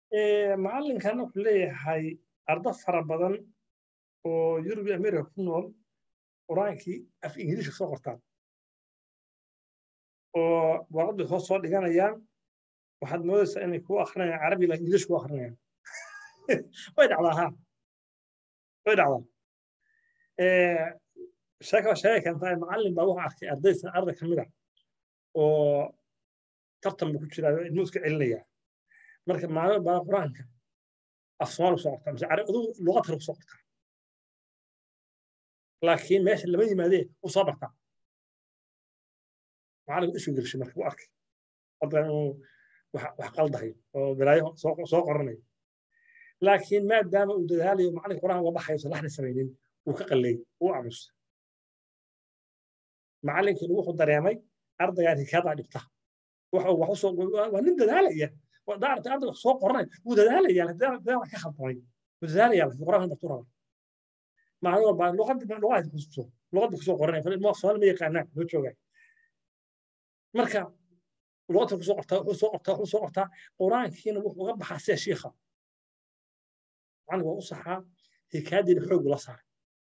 macallinkan wuxuu leeyahay ardo fara badan oo yurub iyo america ku nool qur-aankii af ingiliishka soo qortaan oo warqadii hoos soo dhiganayaan waxaad moodaysaa inay ku akrinayaan carabi la ingiliish ku akrinayaan way dhacdaa ha way dhacdaa sheeka sheega keentaa macallin baa wuxuu arkay ardaysa arday ka mid ah oo tartan buu ku jiraa ilmu iska celinaya marka maalin baa qur-aanka af soomaali kusoo qortaa mise adigu luqad kale kusoo qortaa laakiin meesha lama yimaadee u soo bartaa macallinku isu gelshay marka u arkay hadda inuu wax qaldahay oo balaayo soo qoranayo laakiin maadaama uu dadaalayo macallinka qur-aan uga baxayo san laxna samaynin uu ka qalleeyey uu aamusa macallinkiina wuxuu dareemay ardaygaan hikaadaa dhibta waa nin dadaalaya daarta arday wax soo qoranay wuu dadaalaya dadaal ka khaldamay wuu dadaalaya qur-aanka bartu raba maalin walba luqadda luqadda kusoo luqadda kusoo qoranaya fal ilmo soomaali ma yaqaanaan loo joogaa marka luqadda kusoo qortaa wuxuu soo qortaa wuxuu soo qortaa qur-aankiina wuxuu uga baxaa sida shiikha macallinka waa u saxaa hikaadiina xoog la saaray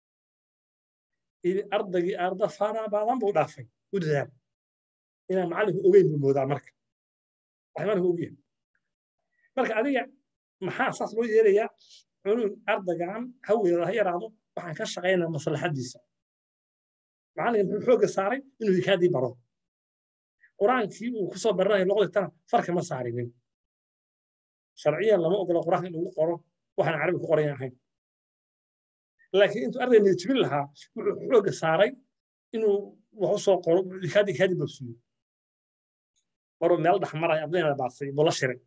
ardaygii arda fara badan buu dhaafay u dadaal inaan macallinku ogeyn buu moodaa marka waxmaanku ogyahay marka adiga maxaa saas loo yeelayaa cunug ardaygan haweeda ha yaraado waxaan ka shaqaynaa maslaxadiisa macallinka muxuu xoogga saaray inuu hikaadii baro qur-aankii uu kusoo baranayo luqaditana farka ma saarinin sharciyan lama ogola qur-aanka in lagu qoro waxaan carabi ku qoran ahayn laakiin intuu arday niyajibin lahaa wuxuu xoogga saaray inuu wax u soo qoro hikaadii hikaadii bogsiyo maruu meel dhex maraya ardayna baasay buu la shiray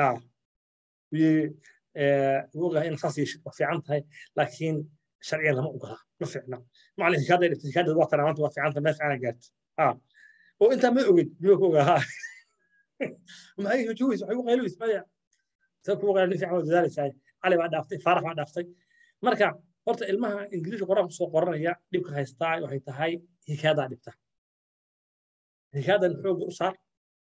ogahay in saas yeeshid waa fiican tahay laakiin sharciyan lama ogola ma fiicna macallin hikaaday dhibtay hikaadeed waa tanaamanta waa fiican tahay meel fiican gaarta oo intaa ma ogid miyuu ka ogaa maxay hujuwis waxay u qaylinaysa maya sa kuwa qayl nin fiican waa dadaalaysaa cali baa dhaaftay faarax baa dhaaftay marka horta ilmaha ingiliishka qor-aanka soo qoranaya dhibka haystaa waxay tahay hikaadaa dhibta hikaadan xoogga u saar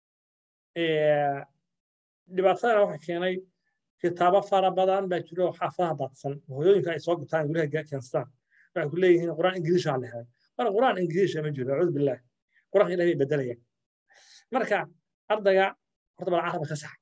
dhibaatadana waxay keenay kitaabo fara badan baa jiro oo xaafadaha daadsan hooyooyinka ay soo gutaan guryaha keenstaan waxay ku leeyihiin qur-aan ingiliisha la helay marka qur-aan ingiliisha ma jiro acuudu billah qur-aanka ilahay bay bedelayaan marka ardayga horta bal carabka ka sax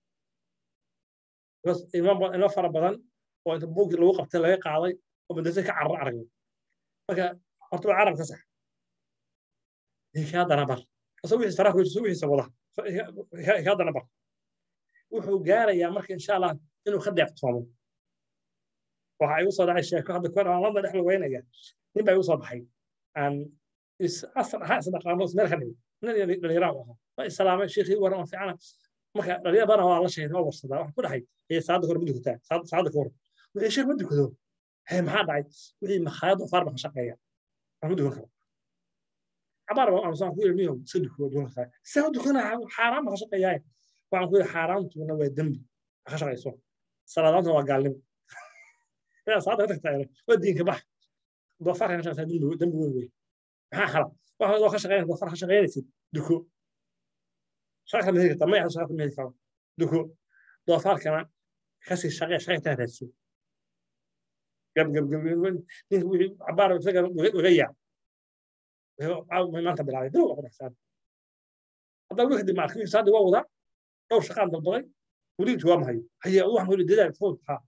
ilmo fara badan oo inta buugii lagu qabtay laga qaaday oo madrasa ka carar aragay marka horta bal carab ka sax hikaadana bar asagoo wixii faraha kujiso wixiisa wada hikaadana bar wuxuu gaarayaa marka insha allah inuu ka deeqtoomo waxa igu soo dhacay sheeko hadda kor aan landa dhex lugeynaya nin baa igu soo baxay aan asal ahaa isdhaqaano meel ka dhigay nin dhalinyaraan u ahaa waa islaamay sheekhii waran waa fiicana marka dhalinyar badan waa la sheegay waa warsadaa waxaan ku dhahay ee saada hore ma dukataa saada ka hor wixii sheekh ma dukado hee maxaa dhacay wixii makhaayad oo faar baa ka shaqeeya wax ma dukan karo cabaar baa amsaan ku ilmiyo iska dukuwa dukan kartaa saa u dukanaa xaaraan baa ka shaqeeyaa waxaan ku yidhi xaaraantuna waa dembi ka shaqayso salaadaantuna waa gaalnimo inaad salaada ka tagtaa waa diinka bax doofaarka ka shaqaysaa dembi weyn wey maxaa khala waxa adoo ka shaqeynaysa doofaar ka shaqeynaysid duko shaqa ma heli kartaa mayaxa shaqa ma heli karo duko doofaarkana kasii shaqee shaqaytaa raadso gab gab gab ninka wixii cabaar isaga uga yaa maanta bilaabay dawla ku dhexsaan haddaa wixii dib maarka wixii saadi waa wadaa dhowr shaqaan dalbaday weli jawaab mahayo haye waxaan weli dadaal fowd haa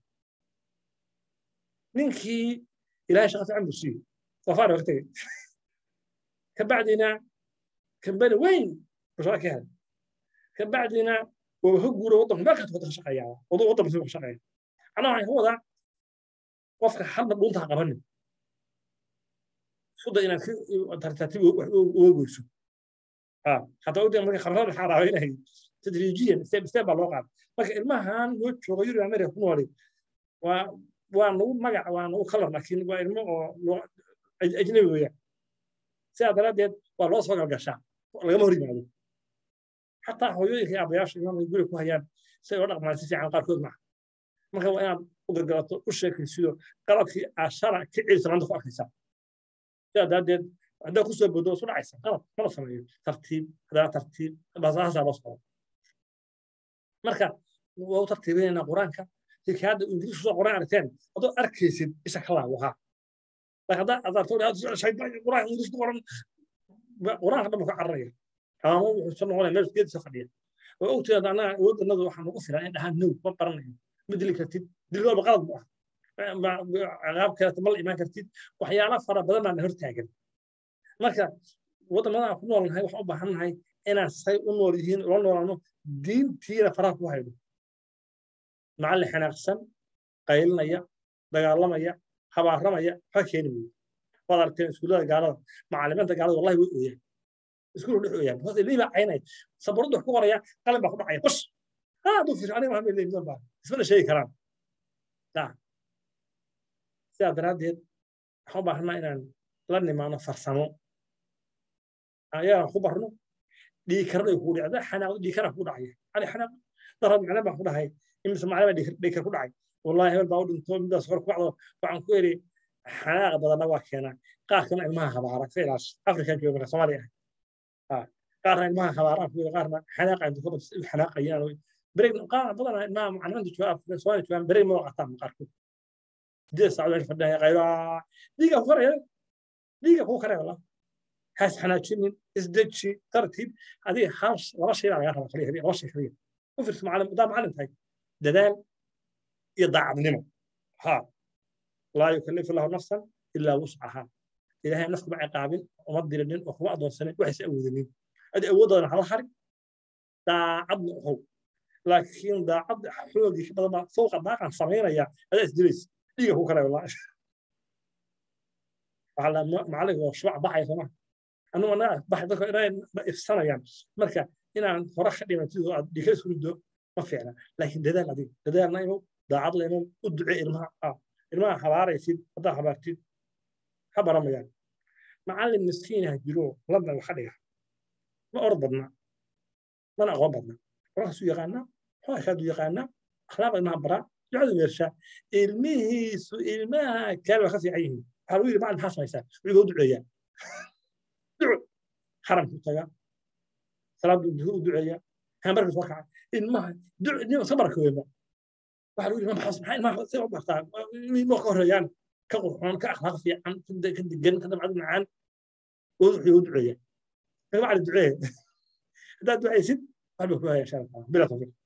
ninkii ilaahay shaqa fiican buu siiyey doofaar ka tegey kabacdina kambani weyn buu shaqa ka helay kabacdina waa ka guura waddanku meel kasta ka shaqeeyaa waddo waddan buu ka shaqeeya anaa waxaan ka wadaa qofka halna dhuunta ha qabanin suda inaad tartiib uga goyso حتى ودي مركي خمسة الحارة هنا تدريجيا ستيب ستيب على الواقع مركي المهان وجهه يرجع مرة يكون ولي و وانو مجا وانو خلر لكن وانو أجنبي ويا ساعة ثلاثة والله صار القشة ولا ما هري معه حتى هو يجي أبياش يوم يقول لك وهي سيورق ما تسي عن قاركود معه مركي وأنا أقدر قلت وش سيدو قرأت في عشرة كعيس عنده فوق حساب ساعة haddaa kusoo bodo isu dhacaysa qalab mala sameeyo tartiib haddana tartiib basaasaa loo socdo marka waa u tartiibinaynaa qur-aanka hikaada ingiriis kusoo qoran aragteen adoo arkaysid isha ka laawahaa laakiin haddaa adarto qur-aan ingiriis ku qoran qur-aanka dhan ka cararaya ama wuxuu soo noqonaya meel geedisa fadhiya oo ogteeda annaga awooddanadu waxaa nagu filan in dhahaan now ma baranayo ma dili kartid dil walba qalad bu ah ciqaab kaleeto ma la imaan kartid waxyaala fara badan baana hortaagan marka waddamadaan ku noolnahay waxaan u baahannahay inaan say u nool yihiin ula noolaano diintiina faraha ku hayno macallin xanaaqsan qaylinaya dagaalamaya habaaramaya waxba keeni weyo waad aragteen iskuullada gaalada macallimiinta gaalada wallahi way ooyaan iskuul dhex ooyaan hoos ilmihii baa caynaya sabuurada wax ku qoraya qalin baa ku dhacaya qosh haa hadduu fiirsho aniga waxaan leeyihin baa ismana sheegi karaan sidaa daraaddeed waxaan u baahanaa inaan la nimaano farsamo ayaan ku barno dhiikarna ku dhacda xanaaqdo dhiikara ku dhacaya ani xanaaq darad macna baan ku dhahay imise macna baa dhiikar ku dhacay wallahi hebel baa u dhinto midaas hor ku dhacdo waxaan ku eri xanaaqa badanna waa keenaa qaarkana ilmaha habaara ka ilaas afrika jooga marka soomaaliya ah qaarna ilmaha habaaraan ku qaarna xanaaqa inta ka badsa xanaaqayaan بريك قاعد بدنا ما معلمان تجوا سواء تجوا بريك ما وقتها مقاركم دي ساعة عشر فدها غير ديجا فرق ديجا هو كره والله حاس حنا تشين ازدتشي ترتيب هذه خاص ولا شيء على غيرها خليها هذه ولا شيء خليها وفرت معلم ده معلم هاي دلال يضع النمو ها لا يكلف الله نفسا الا وسعها إذا هي نفس مع قابل ومضي للنين وخوا أدون سنة وحس أودنين أدي أودن على حرق daacad noqow laakiin daacad xoogii ka badan baa fowqa daaqan samaynaya adaa isdilays dhiiga ku kale walaa macalinka waa shubac baxaya sooma anugu anaa baxay dadka inay ifsanayaan marka inaan hore ka dhimatid oo aad dhiiga isku riddo ma fiicna laakiin dadaal adiga dadaalna imow daacad la imow u duce ilmaha ilmaha habaaraysid haddaa habaartid ha baramayaan macallin miskiinaha jiro landa waxa dhiga ma orod badna mana aqoon badna qoraasu yaqaanaa xooshaadu yaqaanaa akhlaaq ilmaha baraa ducadu meershaa ilmihiisu ilmaha kale waa ka fiican yihiin waxaa lagu yidhi macalin maxaa samaysaa wuxuu u duceeyaa duco xaramku tagaa salaadu duhu u duceeyaa hambarkiis waa kaca ilmaha sabarka weema waxaa lagu yidhi maxaa ilmaha si u bartaa ma ka horeeyaan ka qurxoon ka akhlaaq fiican ka degan ka dabcad macaan wuxuu u duceeyaa macalin duceeya haddaad ducaysid waxba ku haya insha allah bila tawfiiq